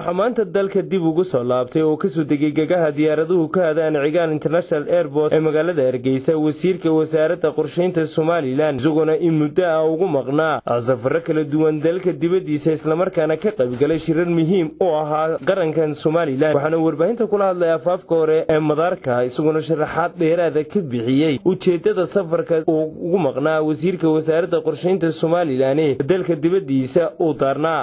waxaa maanta dalka dib ugu soo laabtay oo kasoo degay gegaha diyaaraduhu ka hadaan cigaan international airport ee magaalada hargeysa wasiirka wasaaradda qorshaynta somalilan isagoona in muddo ah ugu maqnaa safaro kala duwan dalka dibaddiisa islamarkaana ka qaybgalay shirar muhiim u ahaa qarankan somalilan waxaana warbaahinta kula hadlay afaafka hore ee madaarka isagoona sharaxaad dheeraada ka bixiyey ujeeddada safarka uu ugu maqnaa wasiirka wasaaradda qorshaynta somalilan ee dalka dibaddiisa uu daarnaa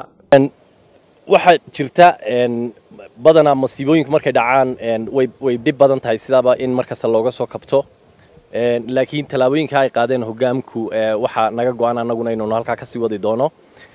waxaa jirta badanaa masiibooyinku markay dhacaan way dhib badan tahay sidaaba in markasta looga soo kabto laakiin tallaabooyinka ay qaadeen hogaamku waxaa naga go-an annaguna inaynu halkaa kasii wadi doono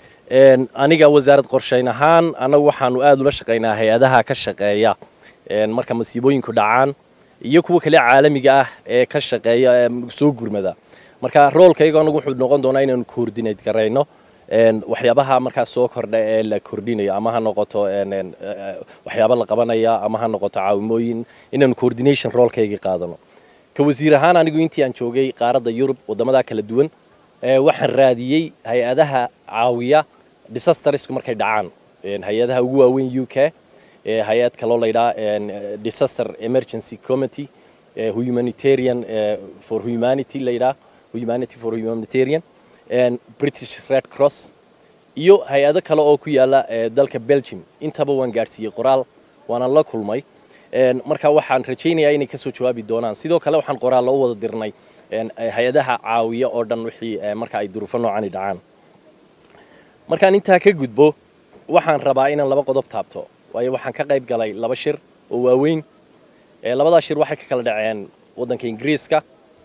aniga wasaarad qorshayn ahaan annagu waxaanu aada ula shaqaynaa hay-adaha ka shaqeeya marka masiibooyinku dhacaan iyo kuwa kale caalamiga ah ee ka shaqeeya soo gurmada marka roolkayga anagu wuxuu noqon doonaa inaanu coordinate garayno waxyaabaha markaas soo kordha ee la kordhinayo ama ha noqoto waxyaaba la qabanaya ama ha noqoto caawimooyin inaanu coordination roolkaygii qaadano ka wasiir ahaan anigu intii aan joogay qaaradda yurub waddamada kala duwan waxaan raadiyey hay-adaha caawiya disastersku markay dhacaan hay-adaha ugu waaweyn u k hay-ad kaloo laydhaa disaster emergency committee humanitarian for humanity laydhaa humanity for humanitarian british red cross iyo hay-ado kale oo ku yaala dalka belgium intaba waan gaadhsiiyey qoraal waana la kulmay marka waxaan rajaynayaa inay kasoo jawaabi doonaan sidoo kale waxaan qoraallo u wada dirnay hay-adaha caawiya oo dhan wixii marka ay duruufo noocani dhacaan markaan intaa ka gudbo waxaan rabaa inaan laba qodob taabto waayo waxaan ka qayb galay laba shir oo waaweyn labadaa shir waxay ka kala dhaceen waddanka ingiriiska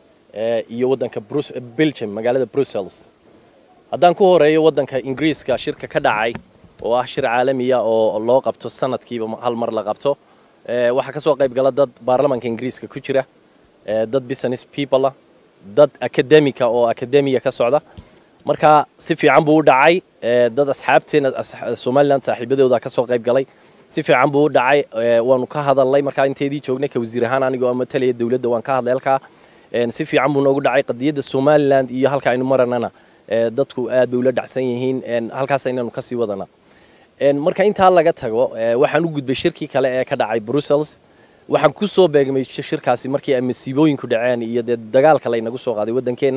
iyo waddanka belgium magaalada brussels haddaan ku horeeyo waddanka ingiriiska shirka ka dhacay oo ah shir caalamiya oo loo qabto sanadkiiba hal mar la qabto waxaa ka soo qayb gala dad baarlamanka ingiriiska ku jira dad business people ah dad academica oo academiya ka socda marka si fiican buu u dhacay dad asxaabteena somaliland saaxiibadooda ka soo qayb galay si fiican buu u dhacay waanu ka hadalnay markaa inteedii joognay ka wasiir ahaan anigoo matalaya dowladda waan ka hadlay halkaa si fiican buu noogu dhacay qadiyadda somaliland iyo halka aynu maranana dadku aad bay ula dhacsan yihiin halkaas aynaanu kasii wadana marka intaa laga tago waxaan u gudbay shirkii kale ee ka dhacay brussels waxaan ku soo beegmay shirkaasi markii ay masiibooyinku dhaceen iyo dee dagaalka laynagu soo qaaday waddankeenna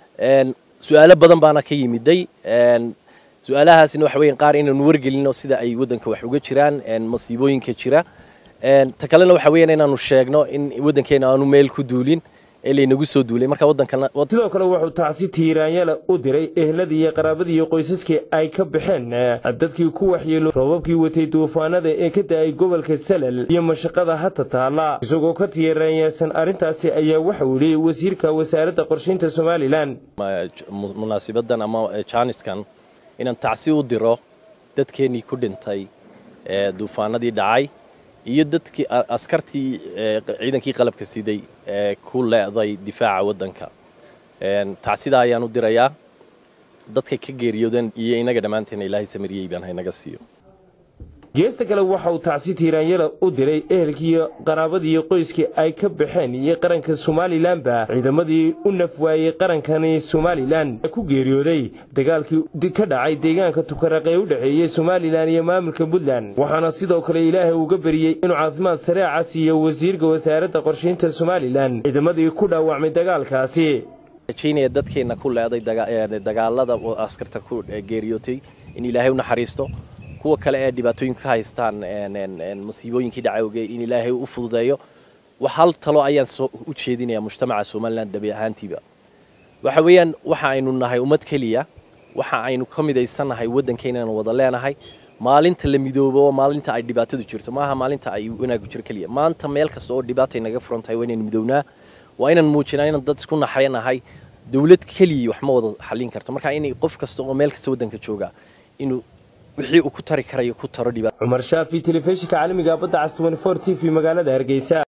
su-aalo badan baana ka yimiday su-aalahaasina waxa weyan qaar inaanu wargelino sida ay waddanka wax uga jiraan masiibooyinka jira ta kalena waxa weeyaan inaanu sheegno in waddankeena aanu meel ku duulin ee laynagu soo duulay marka waddankana sidoo kale wuxuu tacsi tiiraanyala u diray ehladii iyo qaraabadii iyo qoysaskii ay ka baxeen dadkii ku waxyeelo roobabkii watay duufaanada ee ka da-ay gobolka salal iyo mashaqada hata taalla isagoo ka tiiraanyaasan arrintaasi ayaa waxau yidhi wasiirka wasaaradda qorshaynta somalilan munaasibadan ama jaaniskan inaan tacsi u diro dadkeennii ku dhintay duufaanadii dhacay iyo dadkii askartii ciidankii qalabka siday ee ku leeday difaaca waddanka tacsida ayaan u dirayaa dadkay ka geeriyoodeen iyo inaga dhammaanteena ilaahay samariyey baan haynaga siiyo geesta kale waxa uu tacsi tiiraanyala u diray ehelkiiyo qaraabadiiyo qoyskii ay ka baxeen iyo qaranka somalilanba ciidamadii u nafwaayey qarankani somalilan ku geeriyooday dagaalkii ka dhacay deegaanka tukaraq ee u dhexeeyey somalilan iyo maamulka puntland waxaana sidoo kale ilaahay uga beriyey inuu caafimaad sareeca siiyo wasiirka wasaaradda qorshaynta somalilan ciidamadii ku dhaawacmay dagaalkaasi rajaynaya dadkeenna ku leeday dagaalada askarta ku geeriyootay in ilaahay u naxariisto kuwa kale ee dhibaatooyinka ka haystaan masiibooyinkii dhacawge in ilaahay u fududeeyo hal talo ayaan u jeedinaya mujtamaca somalilan dhabi ahaantiiba waxa weeyaan waxa aynu nahay ummad keliya waxa aynu ka midaysannahay waddankeenana wada leenahay maalinta la midoobo maalinta ay dhibaatadu jirto maaha maalinta ay wanaagu jiro keliya maanta meel kasta oo dhibaatay naga furan tahay waa inaynu midownaa waa inaan muujinaa inaan dad isku naxaynahay dowlad keliya wax ma wada xallin karto marka inay qof kasta oo meel kasta waddanka jooga inuu wixii uu ku tari karayo ku taro dhibaato cumar shaafi telefishinka caalamiga badda cas 24 t v magaalada hargeysa